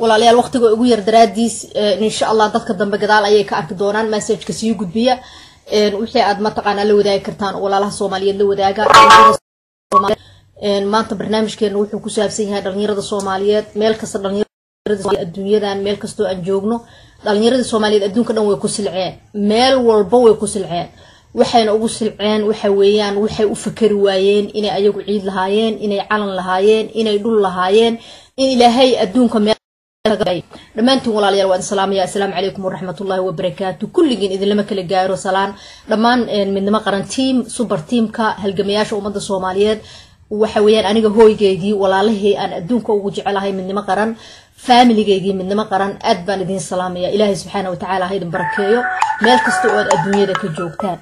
walaalayaal waqtiga ugu yar daraadiis insha allah dadka dambe gadaal ayay ka arki doonaan messageka sii gudbiya wixii aad mataqaanaa la wadaagi kartaan walaalaha soomaaliyeed la wadaaga maanta barnaamijkeena wuxuu ku saabsan yahay dhalinyarada soomaaliyeed meel kasta dhalinyarada adduunyadan meel kastoo aan joogno dhalinyaradii soomaaliyeed adduunka dhan way ku silceen meel walba way ku silceen waxayna ugu silceen waxa weeyaan waxay u fakari waayeen inay ayagu ciid lahaayeen inay calan lahaayeen inay dhul lahaayeen in ilaahay adduunka meel dhammaantiin walaalayaal waan salaamaya assalaamu calaykum waraxmatullahi wabarakaatu kulligiin idinlama kala gaaro salaan dhammaan midnimo qaran tiam suber tiamka halgamayaasha ummadda soomaaliyeed waxa weeyaan aniga hooygeygii walaalahii aan adduunka ugu jecelahay midnimo qaran faamiligeygii midnimo qaran aad baan idiin salaamaya ilaahay subxaana watacaala ha idin barakeeyo meel kasta oo aad adduunyada ka joogtaan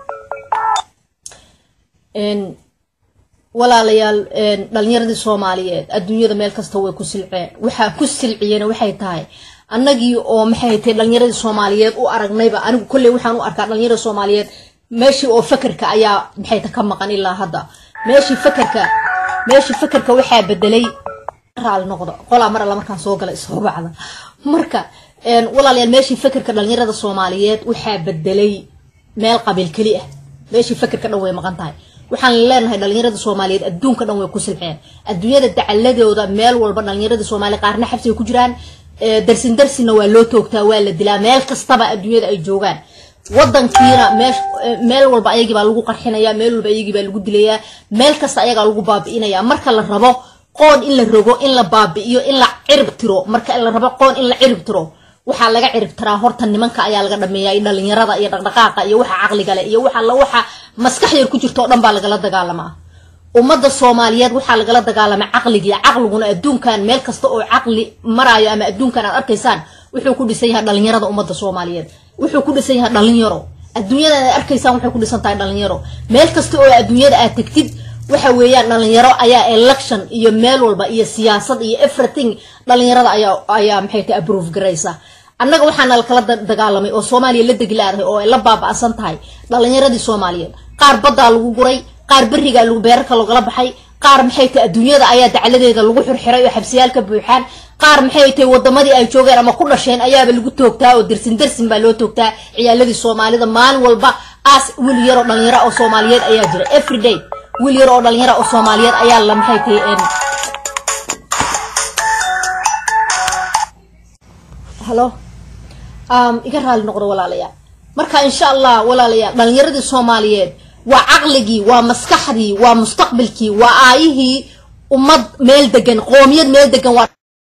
walaalayaal dhalinyaradii soomaaliyeed adduunyada meel kasta way ku silceen waxaa ku silciyena waxay tahay annagii oo maxay tahay dhalinyaradii soomaaliyeed u aragnayba anigu kolley waxaan u arkaa dhalinyarada soomaaliyeed meeshii oo fakerka ayaa maxay ta ka maqan ilaa hadda meeshii fakerka meeshii fakerka waxaa bedelay raali noqdo qolaa mar alla markaan soo gala ishoobacda marka walaalayaal meeshii fakerka dhalinyarada soomaaliyeed waxaa bedelay meel qabiil keli ah meeshii fakerka dhan way maqan tahay waxaan leenahay dhalinyarada soomaaliyeed adduunka dhan way ku silxeen adduunyada dacaladooda meel walba dhalinyarada soomaaliya qaarna xabsiga ku jiraan darsin darsina waa loo toogtaa waa la dilaa meel kastaba adduunyada ay joogaan wadankiina meel walba ayagii baa lagu qarxinaya meel walba ayagii baa lagu dilayaa meel kasta ayagaa lagu baabi'inaya marka la rabo qoon in la rogo in la baabi'iyo in la cirib tiro marka la rabo qoon in la cirib tiro waxaa laga cirib tiraa horta nimanka ayaa laga dhameeya dhalinyarada iyo dhaqdhaqaaqa iyo waxa caqliga leh iyo waxa waxa maskax yar ku jirta oo dhan baa lagala dagaalamaa ummadda soomaaliyeed waxaa lagala dagaalamaa caqligii caqliguna adduunkan meel kasta oo caqli maraayo ama adduunkan aad arkaysaan wuxuu ku dhisan yahay dhalinyarada ummadda soomaaliyeed wuxuu ku dhisan yahay dhalinyaro adduunyada aad arkaysaan waxay ku dhisan tahay dhalinyaro meel kasta oo adduunyada aad tegtid waxa weeyaan dhalinyaro ayaa election iyo meel walba iyo siyaasad iyo everything dhalinyarada ayaa ayaa maxay tahay approve garaysa annaga waxaana lakala dagaalamay oo soomaaliya la deglaadahay oo ay la baaba'san tahay dhalinyaradii soomaaliyeed qaar baddaa lagu guray qaar berigaa lagu beerarka lagala baxay qaar maxay tahay adduunyada ayaa dacladeeda lagu xirxiray oo xabsiyaal ka buuxaan qaar maxay tahay wadamadii ay joogeen ama ku dhasheen ayaaba lagu toogtaa oo dersin dersin baa loo toogtaa ciyaaladii soomaalida maalin walba aas wiil yar oo dhalinyaro oo soomaaliyeed ayaa jira everyday wiil yar oo dhalinyaro oo soomaaliyeed ayaa la maxay tahay halo iga raali noqdo walaalayaal marka insha allah walaalayaal dhalinyaradii soomaaliyeed waa caqligii waa maskaxdii waa mustaqbalkii waa aayihii ummad meel degan qoomiyad meel degan waa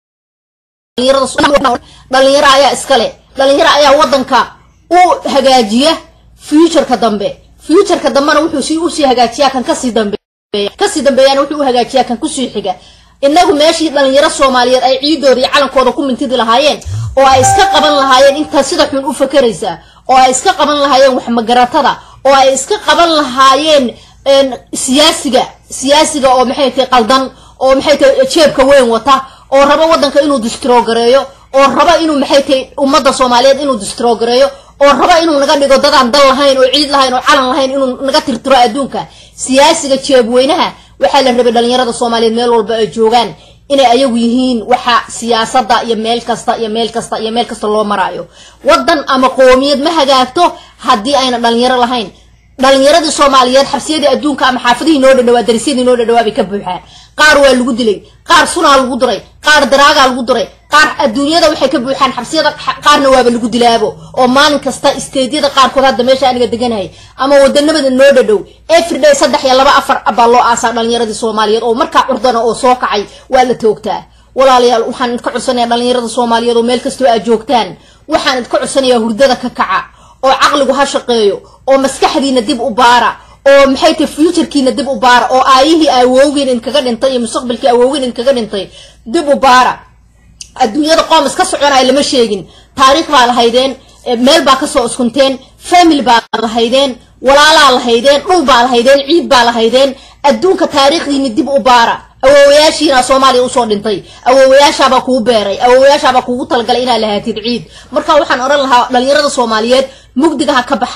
dhalinyaro ayaa iskale dhalinyaro ayaa wadanka u hagaajiya futureka dambe futureka dambena wuxuu si usii hagaajiyaa kan kasii dambeeya kasii dambeeyana wuxuu u hagaajiyaa kan kusii xiga inagu meeshii dhalinyaro soomaaliyeed ay ciidooda iyo calankooda ku mintidi lahaayeen oo ay iska qaban lahaayeen intaa sida xun u fakeraysa oo ay iska qaban lahaayeen waxmagaratada oo ay iska qaban lahaayeen siyaasiga siyaasiga oo maxay tahay qaldan oo maxay tahay jeebka weyn wata oo rabo wadanka inuu distrogareeyo oo rabo inuu maxay tahay ummadda soomaaliyeed inuu distrogareeyo oo rabo inuu naga dhigo dadaan dal lahayn oo ciid lahayn oo calan lahayn inuu naga tirtiro adduunka siyaasiga jeebweynaha waxaa la rabay dhalinyarada soomaaliyeed meel walba ay joogaan inay ayagu yihiin waxa siyaasada iyo meel kasta iyo meel kasta iyo meel kasta loo maraayo wadan ama qoomiyad ma hagaagto haddii ayna dhalinyaro lahayn dhalinyaradii soomaaliyeed xabsiyadii adduunka ama xaafadihii noo dhadhawaa darisyadii noo dhadhawaa bay ka buuxaan qaar waa lagu dilay qaar sunaa lagu diray qaar daraagaa lagu diray qaar adduunyada waxay ka buuxaan xabsiyada qaarna waaba lagu dilaabo oo maalin kasta isteedyada qaarkood hadda meesha aniga deganahay ama wadanamada noo dhadhow everyday saddex iyo laba afar baa loo aasaa dhalinyaradii soomaaliyeed oo markaa curdana oo soo kacay waa la toogtaa walaalayaal waxaan idinka codsanaya dhalinyarada soomaaliyeed oo meel kastoo aad joogtaan waxaan idinka codsanayaa hurdada ka kaca oo caqligu ha shaqeeyo oo maskaxdiina dib u baara oo maxay tahay futurkiina dib u baara oo aayihii awowgiin idinkaga dhintay iyo mustaqbalkii awowgiin idinkaga dhintay dib u baara adduunyada qoom iska soconaya lama sheegin taariikh baa lahaydeen meel baa kasoo iskunteen family baa lahaydeen walaalaa lahaydeen dhul baa lahaydeen ciid baa lahaydeen adduunka taariikhdiini dib u baara awoowayaashiina soomaaliya usoo dhintay awoowayaashaabaa kuu beeray awoowayaashaabaa kuugu talagalay inaad lahaatid ciid marka waxaan odhan lahaa dhalinyarada soomaaliyeed mugdiga ha ka baxaan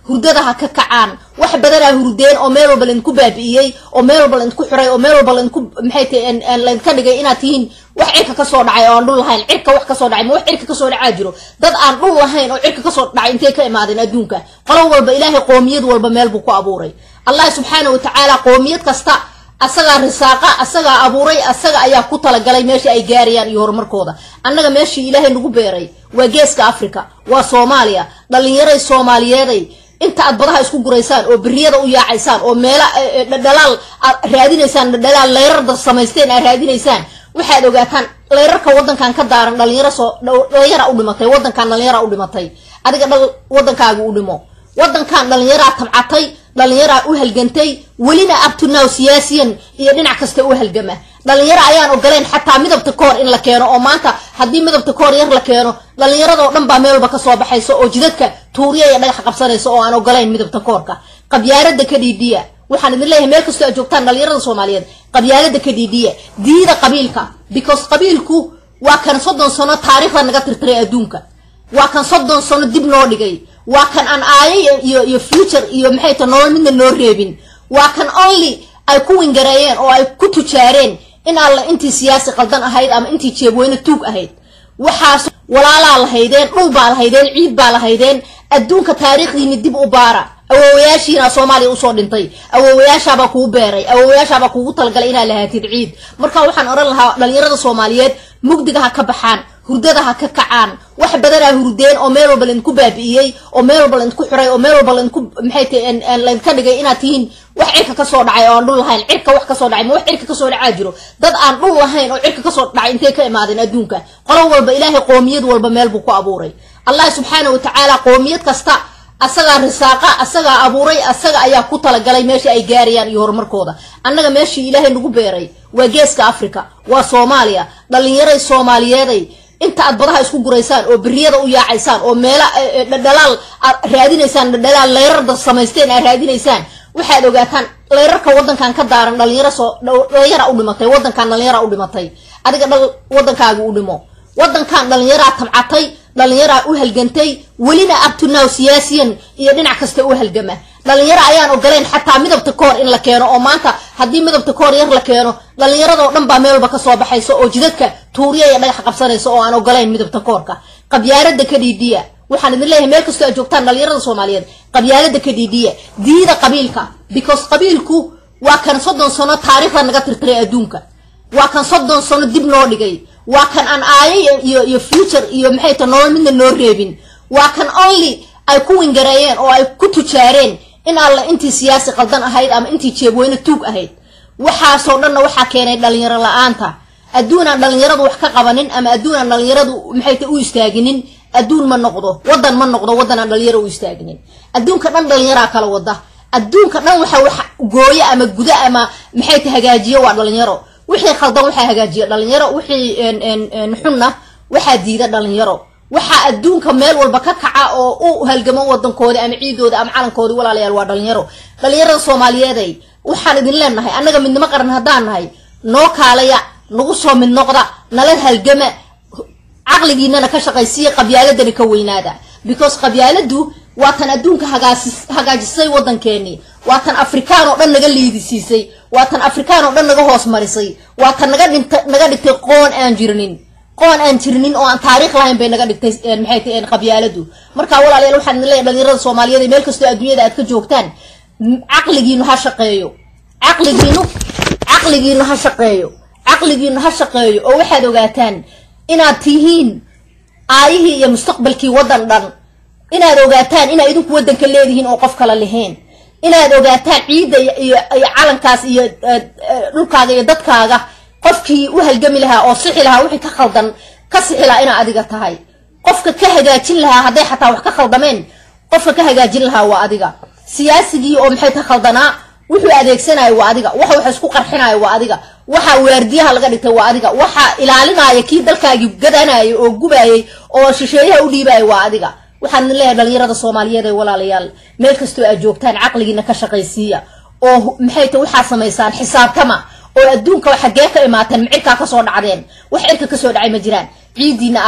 hurdada ha ka kacaan wax badanaa hurdeen oo meel walba laydinku baabi'iyey oo meel walba laydinku xiray oo meel walba laydinku maxay tahay laydinka dhigay inaad tihiin wax cirka kasoo dhacay oo aan dhul lahayn cirka wax kasoo dhacay ma wax cirka kasoo dhacaa jiro dad aan dhul lahayn oo cirka kasoo dhacay intay ka imaadeen adduunka qolo walba ilaahay qoomiyad walba meel buu ku abuuray allah subxaana watacaala qoomiyad kasta asagaa risaaqa asagaa abuuray asaga ayaa ku talagalay meesha ay gaarayaan iyo horumarkooda annaga meeshii ilaahay nagu beeray waa geeska africa waa soomaaliya dhalinyaray soomaaliyeeday inta aad badaha isku guraysaan oo beriyada u yaacaysaan oo meela dhadhalaal aad raadinaysaan dhadhalaal leyrarda samaysteen aad raadinaysaan waxaad ogaataan leyrarka wadankan ka daaran dhalinyaro soo dhalinyara u dhimatay wadankan dhalinyara u dhimatay adiga dhal wadankaaga u dhimo wadankan dhalinyaraa tabcatay dhalinyaraa u halgantay welina abtunow siyaasiyan iyo dhinac kasta u halgama dhalinyaro ayaan ogolayn xataa midabta koor in la keeno oo maanta haddii midabta koor yar la keeno dhalinyaradoo dhan baa meel walba kasoo baxaysa oo jidadka tuuriya iyo dhagax qabsanaysa oo aan ogolayn midabta koorka qabyaalada ka dhiidhiya waxaan idin leeyahay meel kastoo aad joogtaan dhalinyarada soomaaliyeed qabyaalada ka dhiidhiya diida qabiilka because qabiilku waa kan soddon sano taariikhda naga tirtiray adduunka waa kan soddon sano dib noo dhigay waa kan aan aayo iyo iyo future iyo maxay ta nolol midna noo reebin waa kan only ay ku wingareeyeen oo ay ku tujaareen in alla intii siyaasi qaldan ahayd ama intii jeebweyne tuug ahayd waxaas walaalaa lahaydeen dhul baa lahaydeen ciid baa lahaydeen adduunka taariikhdiini dib u baara awoowayaashiina soomaaliya usoo dhintay awoowayaashaabaa kugu beeray awoowayaashaabaa kugu talagalay inaad lahaatid ciid marka waxaan odhan lahaa dhalinyarada soomaaliyeed mugdiga ha ka baxaan hurdada ha ka kacaan wax badanaa hurdeen oo meel walba laydinku baabi'iyey oo meel walba laydinku xiray oo meel walba laydinku maxay tahay laydinka dhigay inaad tihiin wax cirka kasoo dhacay oo aan dhul lahayn cirka wax kasoo dhacay ma wax cirka kasoo dhacaa jiro dad aan dhul lahayn oo cirka kasoo dhacay intay ka imaadeen adduunka qolo walba ilaahay qoomiyad walba meel buu ku abuuray allah subxaana watacaala qoomiyad kasta asagaa risaaqa asagaa abuuray asaga ayaa ku talagalay meesha ay gaarayaan iyo horumarkooda annaga meeshii ilaahay nagu beeray waa geeska africa waa soomaaliya dhalinyaray soomaaliyeeday inta aad badaha isku guraysaan oo beriyada u yaacaysaan oo meela dhadhalaal aad raadinaysaan dhadhalaal leyrarda samaysteen aad raadinaysaan waxaad ogaataan leyrarka wadankan ka daaran dhalinyaro soo dhalinyara u dhimatay wadankan dhalinyara u dhimatay adiga dhal wadankaaga u dhimo wadankan dhalinyaraa tabcatay dhalinyaraa u halgantay welina abtunow siyaasiyan iyo dhinac kasta u halgama dhalinyaro ayaan ogolayn xataa midabta koor in la keeno oo maanta haddii midabta koor yar la keeno dhalinyaradoo dhan baa meel walba kasoo baxaysa oo jidadka tuuriya iyo dhagax qabsanaysa oo aan ogolayn midabta koorka qabyaalada ka dhiidhiya waxaan idin leeyahay meel kastoo aad joogtaan dhalinyarada soomaaliyeed qabyaalada ka dhiidhiya diida qabiilka because qabiilku waa kan soddon sano taariikhda naga tirtiray adduunka waa kan soddon sano dib noo dhigay waa kan aan aayo iyo iyo future iyo maxay ta nolol midna noo reebin waa kan only ay ku wingareeyeen oo ay ku tujaareen in alla intii siyaasi qaldan ahayd ama intii jeebweyne tuug ahayd waxaasoo dhanna waxaa keenay dhalinyaro la-aanta adduunaan dhalinyaradu wax ka qabanin ama adduunaan dhalinyaradu maxay ta u istaaginin adduun ma noqdo wadan ma noqdo wadan aan dhalinyaro u istaaginin adduunka dhan dhalinyaraa kala wada adduunka dhan waxa wax gooyo ama guda ama maxay ta hagaajiyo waa dhalinyaro wixii khaldan waxaa hagaajiya dhalinyaro wixii xunna waxaa diida dhalinyaro waxaa adduunka meel walba ka kaca oo u halgamo wadankoodi ama ciidooda ama calankoodi walaalayaal waa dhalinyaro dhalinyarada soomaaliyeeday waxaan idin leenahay annaga midnimo qaran haddaan nahay noo kaalaya nagu soo mid noqda nala halgama caqligiinana ka shaqaysiya qabyaaladani ka weynaada because qabyaaladu waa tan adduunka hagaajisay wadankeenii waa tan afrikaan oo dhan naga liidisiisay waa tan afrikaan oo dhan naga hoos marisay waa tan naga dhinta naga dhigtay qoon aan jirinin qoon aan jirinin oo aan taariikh lahayn bay naga dhigtay maxay tahay qabyaaladu marka walaalayaal waxaan idin leeyahay dhalinyarada soomaaliyeed meel kastoo adduunyada aad ka joogtaan caqligiinu ha shaqeeyo caqligiinu caqligiinu ha shaqeeyo caqligiinu ha shaqeeyo oo waxaad ogaataan inaad tihiin aayihii iyo mustaqbalkii waddan dhan inaad ogaataan inaad idinku waddanka leedihiin oo qof kala lahayn inaad ogaataan ciidda iyo calankaas iyo dhulkaaga iyo dadkaaga qofkii u halgami lahaa oo sixi lahaa wixii ka khaldan ka sixi lahaa inaa adiga tahay qofka ka hagaajin lahaa hadday xataa wax ka khaldameen qofka ka hagaajin lahaa waa adiga siyaasigii oo maxay ka khaldanaa wuxuu adeegsanayo waa adiga waxa wax isku qarxinayo waa adiga waxa waardiyaha laga dhigtay waa adiga waxa ilaalinaya kii dalkaagii gadanayay oo gubayay oo shisheeyaha u dhiibaya waa adiga waxaan idin leeyahay dhalinyarada soomaaliyeed ee walaalayaal meel kastoo aad joogtaan caqligiina ka shaqaysiiya oo maxay ta waxaa samaysaan xisaabtama oo adduunka xaggee ka imaateen macirkaa kasoo dhacdeen wax cirka kasoo dhacay ma jiraan ciidiina aawe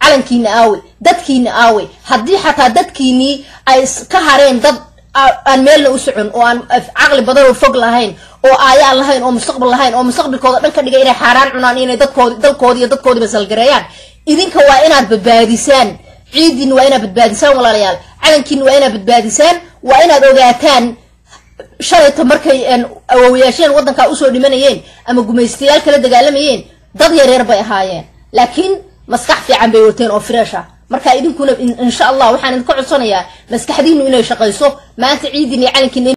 calankiina aawey dadkiina aawey haddii xataa dadkiinii ay ka hareen dad aan meelna u socon oo aan caqli badan oo fog lahayn oo aayaan lahayn oo mustaqbal lahayn oo mustaqbalkooda dhan ka dhigay inay xaaraan cunaan inay dadkoodi dalkoodi iyo dadkoodiiba salgareeyaan idinka waa inaad badbaadisaan ciidiina waa inaad badbaadisaan walaalayaal calankiina waa inaad badbaadisaan waa inaad ogaataan shalayta markay awoowayaasheen waddankaa usoo dhimanayeen ama gumaystayaal kala dagaalamayeen dad yareer bay ahaayeen laakiin maskax fiican bay wateen oo fresh ah marka idinkuna insha allah waxaan idinka codsanayaa maskaxdiinu inay shaqayso maanta ciidin iyo calankiina